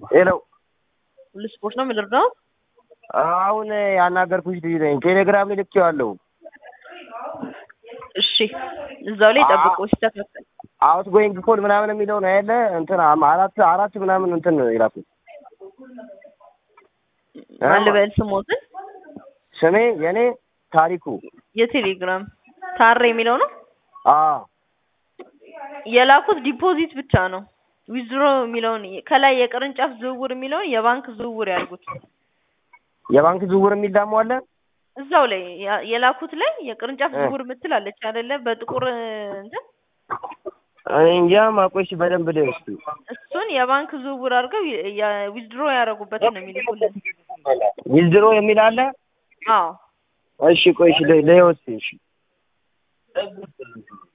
ሄሎ ሁሉ ስፖርት ነው የምንረዳው። አሁን ያናገርኩሽ ልጅ ነኝ። ቴሌግራም ላይ ልኬዋለሁ። እሺ እዛው ላይ ጠብቆ ሲስተካከል አውት ጎይንግ ኮድ ምናምን የሚለው ነው ያለ እንትን አራት አራት ምናምን እንትን ይላኩት ማን ልበል ስሞትን ስሜ የኔ ታሪኩ የቴሌግራም ታሬ የሚለው ነው አዎ የላኩት ዲፖዚት ብቻ ነው። ዊዝድሮ የሚለውን ከላይ የቅርንጫፍ ዝውውር የሚለውን የባንክ ዝውውር ያድርጉት። የባንክ ዝውውር የሚል ደግሞ አለ እዛው ላይ ያ- የላኩት ላይ የቅርንጫፍ ዝውውር የምትል አለች አይደለ? በጥቁር እንትን እኔ እንጃ ማቆሽ በደንብ ላይ እስኪ እሱን የባንክ ዝውውር አድርገው ዊዝድሮ ያደረጉበትን ነው የሚልኩልን። ዊዝድሮ የሚል አለ አዎ እሺ ቆይ እሺ ለይወስ እሺ